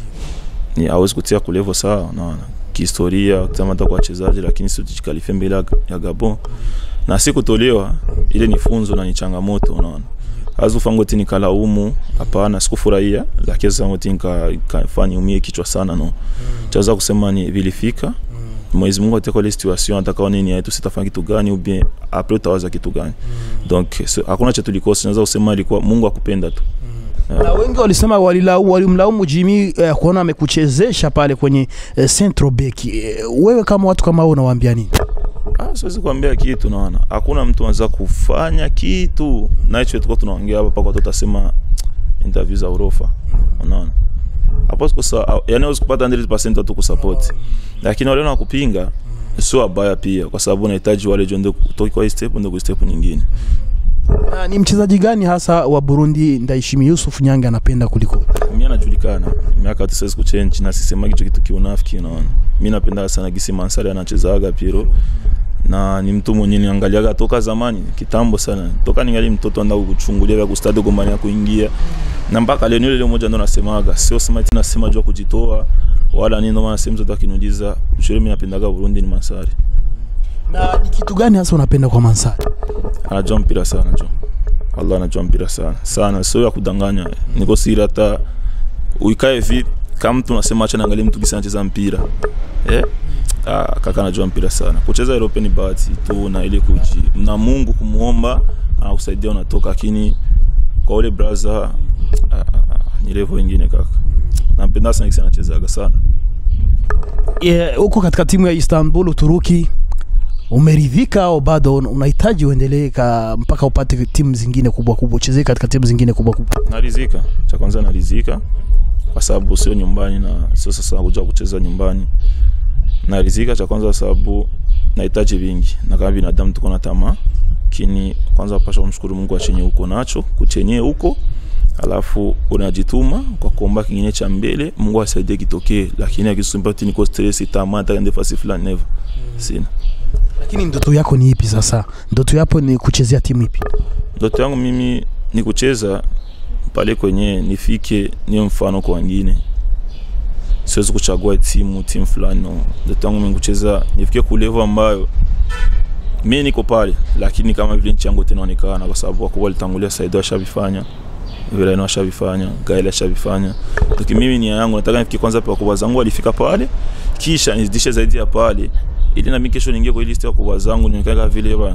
ni awezi kutia kulevo sawa unaona kihistoria tazama hata kwa wachezaji lakini si tujikalifia mbele ya- ya gabon na si kutolewa ile ni funzo na ni changamoto unaona azufangoti nikalaumu hapana sikufurahia lakini sangoti nikafanya umie kichwa sana no chaweza kusema ni vilifika Mwenyezi Mungu ataka ile situation ataka nini yetu sitafanya kitu gani ou bien après utawaza kitu gani donc so, hakuna cha tulikosa naweza kusema ilikuwa Mungu akupenda tu na wengi walisema walilau- walimlaumu Jimmy eh, kuona amekuchezesha pale kwenye eh, central back. Eh, wewe kama watu kama wewe unawaambia nini? ah siwezi kuambia kitu naona hakuna mtu anaweza kufanya kitu na hicho tulikuwa tunaongea hapa paka tutasema interview za urofa unaona hapo sikosa yani huwezi kupata 100% tu kusupport lakini wale na kupinga sio wabaya pia kwa sababu unahitaji wale jonde kutoka kwa hii step ndio kwa step nyingine Na ni mchezaji gani hasa wa Burundi Ndaishimi Yusuf Nyange anapenda kuliko? mimi anajulikana miaka hata siwezi kuchange na sisema kitu kitu kiunafiki unaona mimi napenda sana gisi Mansari anachezaga Piro na ni mtu mwenye niangaliaga toka zamani kitambo sana toka ningali mtoto anda kuchungulia vya kustadi gombania kuingia na mpaka leo ile moja ndo nasemaga sio sema tena sema jua kujitoa wala nini ndo maana sehemu zote akiniuliza ushauri mimi napendaga Burundi ni Mansari Na ni kitu gani hasa unapenda kwa Mansari? anajua mpira sana jo Allah anajua mpira sana sana sio ya kudanganya niko siri hata uikae vi kama mtu unasema acha naangalia mtu kisa anacheza mpira eh ah, kaka anajua mpira sana kucheza Europe ni bahati tu na ile kuji na Mungu kumuomba anakusaidia unatoka lakini kwa ule brother ah, ah, ni level nyingine kaka nampenda sana kisa anachezaga sana Yeah, huko katika timu ya Istanbul Uturuki umeridhika au bado un- unahitaji uendelee ka- mpaka upate timu zingine kubwa kubwa, uchezee katika timu zingine kubwa kubwa? narizika cha kwanza narizika kwa sababu sio nyumbani na sio sasa nakuja kucheza nyumbani narizika cha kwanza kwa sababu nahitaji vingi na kama binadamu tuko na tamaa lakini kwanza pasha kumshukuru Mungu achenye uko nacho kuchenye huko alafu unajituma kwa kuomba kingine cha mbele Mungu asaidie kitokee lakini akisumbati niko stress tamaa hata ndio fasi fulani never sina Lakini ndoto yako ni ipi sasa? Ndoto yako ni kuchezea timu ipi? ndoto yangu mimi ni kucheza pale kwenye nifike niwe mfano kwa wengine siwezi kuchagua timu timu fulani no ndoto yangu mimi kucheza nifikie ku level ambayo mimi niko pale lakini kama vile nchi yangu inaonekana kwa sababu wakubwa walitangulia Saido ashavifanya vile na ashavifanya Gael ashavifanya lakini mimi nia yangu nataka nifikie kwanza kwa wakubwa zangu walifika pale kisha nizidishe zaidi ya pale ili na mimi kesho niingie kwa ile list ya wakubwa zangu nionekane vile bwana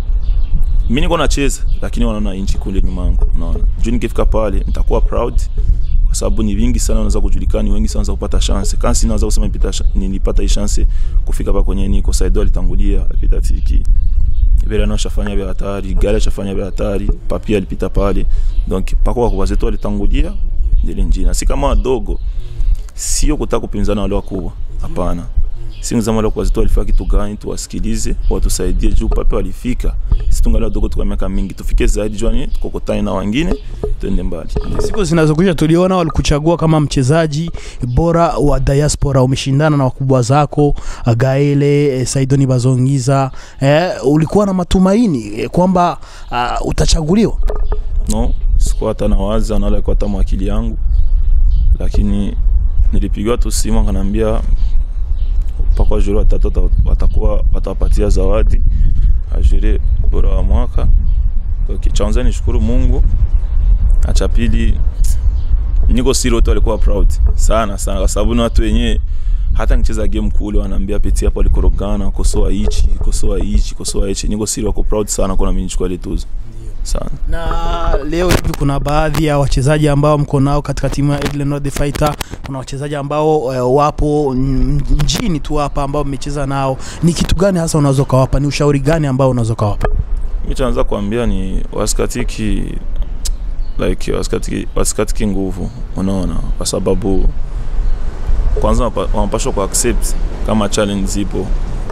mimi niko nacheza lakini wanaona inchi kule nyuma yangu unaona juu nikifika pale nitakuwa proud kwa sababu ni vingi sana wanaweza kujulikana ni wengi sana wanaweza kupata chance kama sina naweza kusema nipita nilipata hii chance kufika hapa kwenye niko Saido alitangulia alipita tiki vile na shafanya vya hatari gari shafanya vya hatari papi alipita pale donc pako kwa zetu alitangulia ile njina si kama wadogo sio kutaka kupinzana wale wakubwa hapana si mzama wale kwa zetu alifika kitu gani tuwasikilize watusaidie juu papi walifika sisi tungali wadogo tuko miaka mingi tufike zaidi jwani tukokotane na wengine tuende mbali siku zinazokuja tuliona walikuchagua kama mchezaji bora wa diaspora umeshindana na wakubwa zako gaele eh, saidoni bazongiza eh, ulikuwa na matumaini eh, kwamba uh, utachaguliwa no sikuwa hata nawaza nala alikuwa hata mwakili yangu lakini nilipigiwa tu simu akaniambia mpaka wajuri watatu wata- watakuwa watawapatia zawadi ajuri bora wa mwaka okay. cha kwanza nishukuru mungu na cha pili niko siri wote walikuwa proud sana sana kwa sababu ni watu wenyewe hata nicheza game kule wanaambia peti hapo alikorogana kosoa hichi kosoa hichi kosoa hichi niko siri wako proud sana kuna mimi nichukua ile tuzo sana na leo hivi kuna baadhi ya wachezaji ambao mko nao katika timu ya Eagle North Fighter. Kuna wachezaji ambao eh, wapo mm, mjini tu hapa ambao mmecheza nao. Ni kitu gani hasa unaweza ukawapa? Ni ushauri gani ambao unaweza ukawapa? mi chaanza kuambia ni wasikatiki like wasikatiki, wasikatiki nguvu unaona kwa sababu kwanza wapa- wanapashwa ku accept kama challenge zipo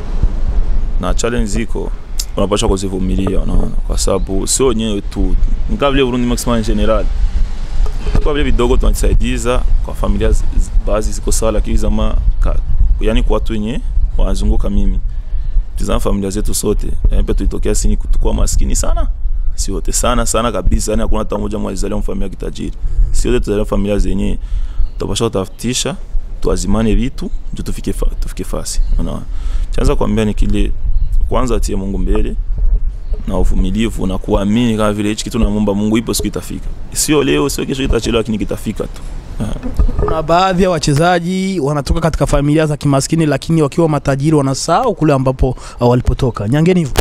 na challenge ziko unapashwa kuzivumilia unaona kwa sababu sio wenyewe tu ni kama vile Burundi maximum en general kwa vile vidogo tunajisaidiza kwa familia zi- zi- baadhi ziko sawa lakini zama ka, yani kwa watu wenye wanazunguka mimi tizama familia zetu sote yani pia tulitokea sini kutukua maskini sana si wote sana sana kabisa yani hakuna hata mmoja mwalizalia mfamilia ya kitajiri si wote tuzalia familia zenye tupasha kutafutisha tuazimane vitu ndio tufike fa, tufike fasi unaona chanza kuambia ni kile kwanza atie Mungu mbele na uvumilivu na kuamini kama vile hichi kitu namuomba Mungu ipo siku itafika sio leo sio kesho itachelewa lakini kitafika tu Kuna baadhi ya wachezaji wanatoka katika familia za kimaskini, lakini wakiwa matajiri wanasahau kule ambapo uh, walipotoka. Nyangeni hivyo.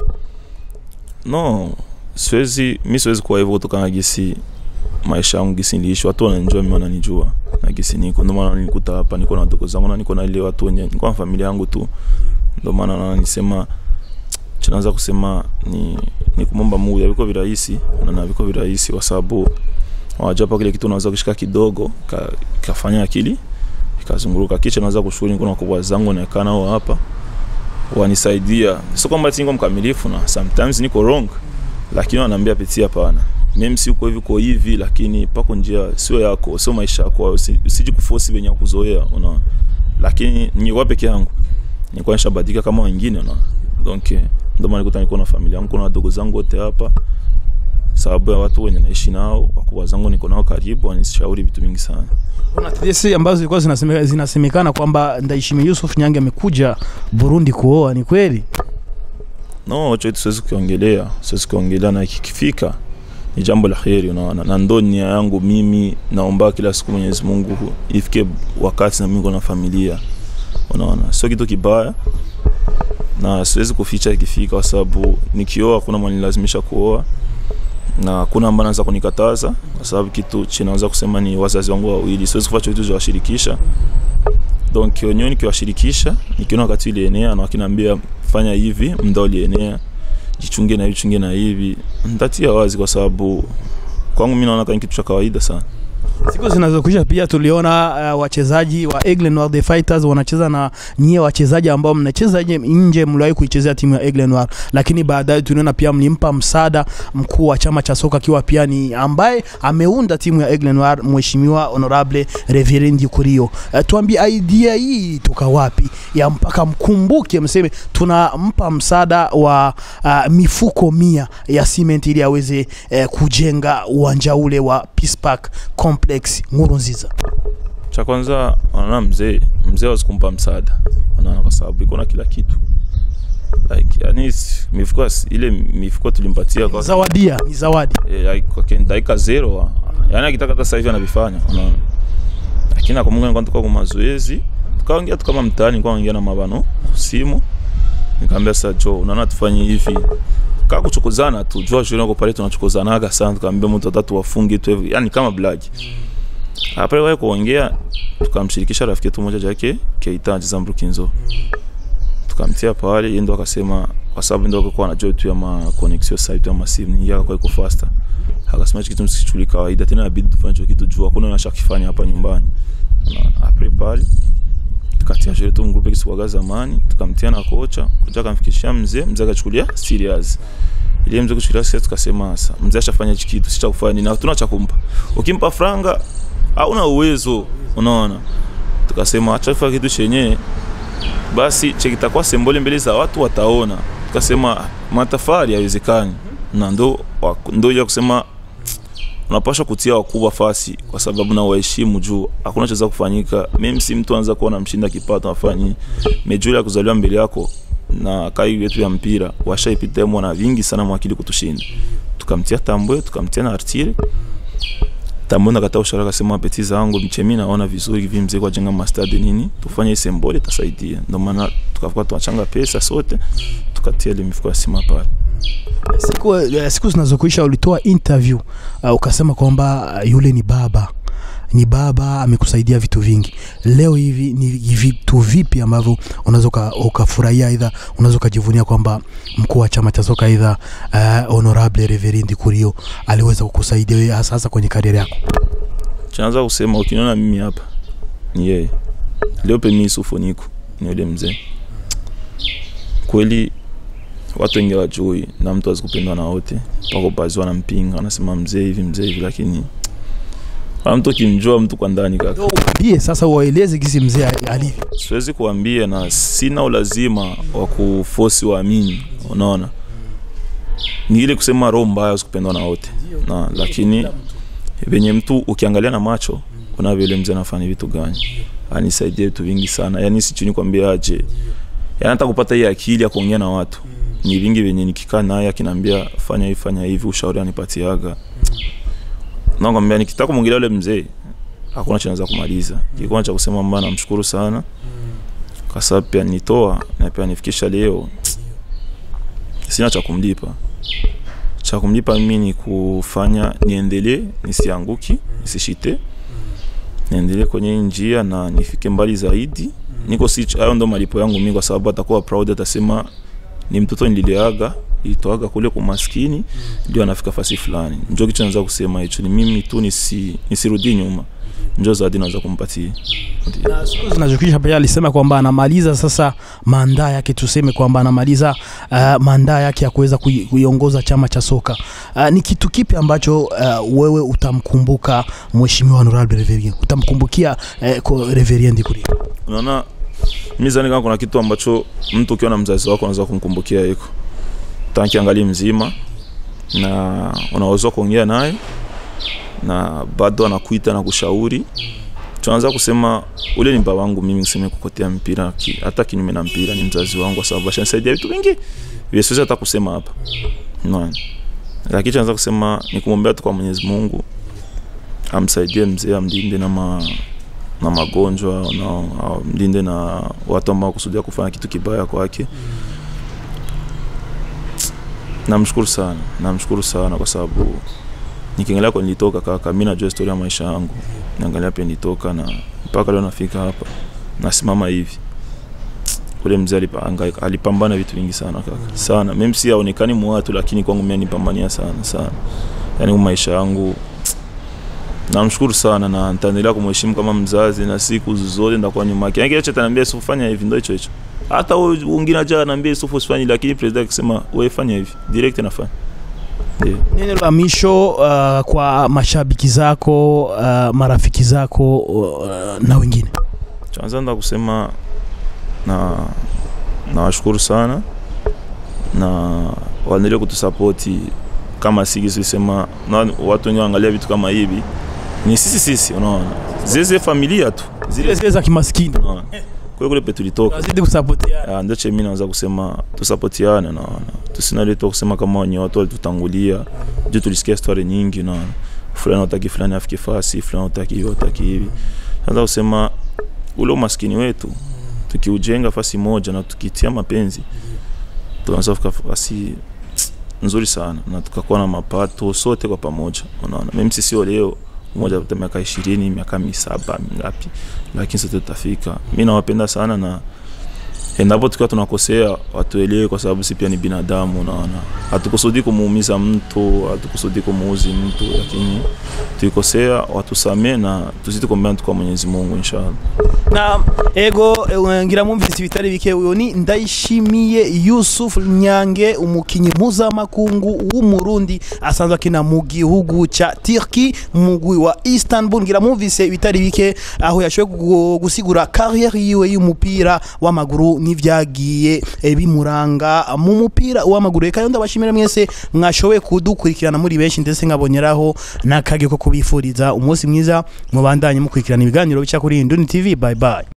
no siwezi mi siwezi kuwa hivyo kutokana na gisi maisha yangu gisi niliishi watu wananijua mimi wananijua na gisi niko ndio maana nilikuta hapa niko na wadogo zangu na niko na ile watu wenye niko na familia yangu tu ndio maana naona nisema tunaanza kusema ni ni kumomba Mungu yaviko virahisi na na viko virahisi kwa sababu wajua hapa kile kitu unaweza kushika kidogo ka, kafanya akili ikazunguruka kisha naweza kushukuru niko na kubwa zangu naekana nao hapa wanisaidia sio kwamba ati niko mkamilifu na sometimes niko wrong lakini wanaambia pitia hapana mimi si uko hivi uko hivi lakini pako njia sio yako sio maisha yako usi- usiji kuforce venye kuzoea unaona lakini ningekuwa peke yangu nilikuwa nishabadilika kama wengine unaona donc eh, ndio maana nikuta niko na familia yangu kuna wadogo zangu wote hapa sababu ya watu wenye naishi nao wakubwa zangu niko nao karibu wanishauri vitu vingi sana Kuna tetesi ambazo zilikuwa zinaseme- zinasemekana kwamba Ndaishimi Yusuf Nyange amekuja Burundi kuoa, ni kweli? no hicho kitu siwezi kukiongelea siwezi kukiongelea na kikifika ni jambo la heri unaona na ndo nia yangu mimi naomba kila siku mwenyezi mungu ifike wakati na mingo na familia unaona sio kitu kibaya na siwezi kuficha ikifika kwa sababu nikioa hakuna mwanilazimisha kuoa na hakuna ambaye anaweza kunikataza kwa sababu kitu chinaweza kusema ni wazazi wangu wawili siwezi kufanya kitu cha kuwashirikisha donc wenyewe nikiwashirikisha nikiona wakati ilienea na wakiniambia fanya hivi mda ulienea jichunge na hivi chunge na hivi ntatia wazi kwa sababu kwangu mi naona kama kitu cha kawaida sana Siku zinazokuja pia tuliona uh, wachezaji wa Eagle Noir the Fighters wanacheza na nyie wachezaji ambao mnacheza nje, nje mliwahi kuichezea timu ya Eagle Noir, lakini baadaye tuliona pia mlimpa msaada mkuu wa chama cha soka akiwa pia ni ambaye ameunda timu ya Eagle Noir, mheshimiwa honorable Reverend Kurio. Uh, tuambie idea hii toka wapi ya mpaka mkumbuke mseme tunampa msaada wa uh, mifuko mia ya cement ili aweze uh, kujenga uwanja ule wa Peace Park Complex Nkurunziza. cha kwanza unaona mzee mzee hawezi kumpa msaada unaona kwa sababu iko na kila kitu like yani s- mifuko as- ile mifuko tulimpatia kwa zawadia ni zawadi eh, like, kwa ken- dakika zero ah. yani akitaka hata sasa hivi anavifanya unaona lakini nakumbuka nilikuwa tuko kwa mazoezi tukaongea tu kama mtaani nilikuwa naongea na mabano simu nikamwambia sasa jo unaona tufanye hivi kaa kuchokozana tu jua shule nako pale tunachokozanaga sana tukamwambia mtu atatu wafunge tu hivi yani kama blagi après wewe kuongea tukamshirikisha rafiki yetu mmoja jake Keita anacheza Mbukinzo tukamtia pale yeye ndo akasema kwa sababu ndo alikuwa anajua tu ya ma connection site ya masimu ni yaka kwa iko faster akasema hicho kitu msikichukuli kawaida tena inabidi tufanye hicho kitu juu hakuna unachokifanya hapa nyumbani na après pale tukatia shule tu mgrupe kisikuwaga zamani tukamtia na kocha kocha akamfikishia mzee mzee akachukulia serious ile mzee kuchukulia serious tukasema sasa mzee ashafanya hichi kitu si cha kufanya nini na hatuna cha kumpa ukimpa franga hauna uwezo unaona tukasema acha tufanye kitu chenye basi chekitakuwa sembole mbele za watu wataona tukasema matafari haiwezekani na ndo wa- ndo ya kusema unapaswa kutia wakubwa fasi kwa sababu na waheshimu juu hakuna chaweza kufanyika mimi si mtu anza kuona mshinda kipato afanyi mejuli ya kuzaliwa mbele yako na kai yetu ya mpira washaipita mwana vingi sana mwakili kutushinda tukamtia tambwe tukamtia na artire tambwe nakata ushara akasema peti zangu mchemi naona vizuri hivi mzee kwa jenga mastade nini tufanye sembole tasaidia ndio maana tukafuka tunachanga pesa sote tukatia ile mifuko ya sima pale siku, eh, siku zinazokuisha ulitoa interview uh, ukasema kwamba uh, yule ni baba ni baba amekusaidia vitu vingi leo hivi ni vitu vipi ambavyo unaweza uka- ukafurahia aidha unaweza ukajivunia kwamba mkuu wa chama cha soka aidha uh, honorable reverend kurio aliweza kukusaidia wewe hasa hasa kwenye kariera yako chaanza kusema ukiniona mimi hapa ni yeye leo pe mimi sufoniko ni yule mzee kweli watu wengi wajui na mtu azikupendwa na wote pako bazi wanampinga anasema mzee hivi mzee hivi lakini wala mtu ukimjua mtu kwa ndani kaka bie sasa waeleze gisi mzee ali- alivyo siwezi kuambia na sina ulazima wa kufosi waamini unaona ni ile kusema roho mbaya usikupendwa na wote na lakini venye mtu ukiangalia na macho kuna vile mzee anafanya vitu gani anisaidia vitu vingi sana yani sichuni kwambia aje yani hata kupata hii akili ya kuongea na watu ni vingi venye nikikaa naye akiniambia fanya hivi fanya hivi ushauri anipatiaga nakwambia nikitaka kumwongelea ule mzee hakuna cha naweza kumaliza kikuwa cha kusema mba namshukuru sana kwa sababu pia nitoa na pia nifikisha leo sina cha kumlipa cha kumlipa mimi ni kufanya niendelee nisianguki nisishite niendelee kwenye hii njia na nifike mbali zaidi niko si hayo ndo malipo yangu mimi kwa sababu atakuwa proud atasema ni mtoto nilileaga ilitoaga kule kwa maskini ndio anafika fasi fulani ndio kitu naweza kusema hicho ni mimi tu nisi, nisirudi nyuma ndio zawadi naweza kumpatia Ndio. na siku zinazokisha pia alisema kwamba anamaliza sasa mandaa yake tuseme kwamba anamaliza uh, mandaa yake ya kuweza kui- kuiongoza chama cha soka uh, ni kitu kipi ambacho uh, wewe utamkumbuka mheshimiwa honorable reverien utamkumbukia uh, ko- reverien Kuria unaona mi zani kama kuna kitu ambacho mtu ukiwa na mzazi wako unaweza kumkumbukia iko tanki angali mzima na unaweza kuongea naye na bado anakuita na kushauri tunaanza kusema ule ni baba wangu mimi niseme kukotea mpira ki, hata kinyume na mpira ni mzazi wangu kwa sababu ashanisaidia vitu vingi vile siwezi hata kusema hapa no. lakini tunaanza kusema ni kumwombea tu kwa Mwenyezi Mungu amsaidie mzee amlinde na ma, na magonjwa na mlinde na watu ambao kusudia kufanya kitu kibaya kwake namshukuru sana namshukuru sana kwa sababu nikiangalia kwa nilitoka kaka mi najua historia ya maisha yangu niangalia pia nilitoka na mpaka leo nafika hapa nasimama hivi ule mzee alipa- alipambana vitu vingi sana kaka sana mimi si aonekani mwatu lakini kwangu mimi nipambania sana sana yani maisha yangu namshukuru sana na nitaendelea kumheshimu kama mzazi na siku zote ndakuwa nyuma yake. Yaani kile chote ananiambia Yusuf fanya hivi ndio hicho hicho. Hata wewe wengine aja ananiambia Yusuf usifanye lakini president akisema wewe fanya hivi direct nafanya. Ndio. neno la mwisho uh, kwa mashabiki zako uh, marafiki zako uh, na wengine Kwanza ndo kusema na nawashukuru sana na waendelee kutusapoti kama sisi sema na watu wengi waangalia vitu kama hivi ni sisi sisi unaona zeze familia tu zile zile zile za kimaskini unaona kule kule pe tulitoka tunazidi kusapotiana Ah, ndio che mimi naweza kusema tusapotiane naona tusinaletwa kusema kama wenye watu walitutangulia juu tulisikia story nyingi naona fulani utaki fulani afike fasi fulani utaki hivi utaki hivi sasa kusema ule umaskini wetu tukiujenga fasi moja na tukitia mapenzi tunaweza kufika fasi nzuri sana na tukakuwa na mapato sote kwa pamoja unaona mimi sisi sio leo mmoja apata miaka ishirini miaka misaba mingapi lakini sote tutafika mi nawapenda sana na endapo tukiwa tunakosea watuelewe kwa sababu si pia ni binadamu unaona hatukusudi kumuumiza mtu hatukusudi kumuuzi mtu lakini tuikosea watusamee na tuzidi kuombea tu kwa mwenyezi mungu inshallah na ego eh, ngira mwumvise ibitari bike uyo ni ndayishimiye Yusuf Nyange umukinyi mpuzamakungu w'umurundi asanzwe akina mu gihugu ca Turki mu mugwi wa Istanbul ngira mwumvise ibitari bike aho yashoboye gu- gusigura carrière yiwe y'umupira w'amaguru n'ivyagiye eh, bimuranga mu mupira w'amaguru reka yo ndabashimira mwese mwashoboye kudukurikirana muri benshi ndetse nkaboneraho n'akage ko kubifuriza umunsi mwiza mubandanye mukurikirana ibiganiro bica kuri Induni TV bye bye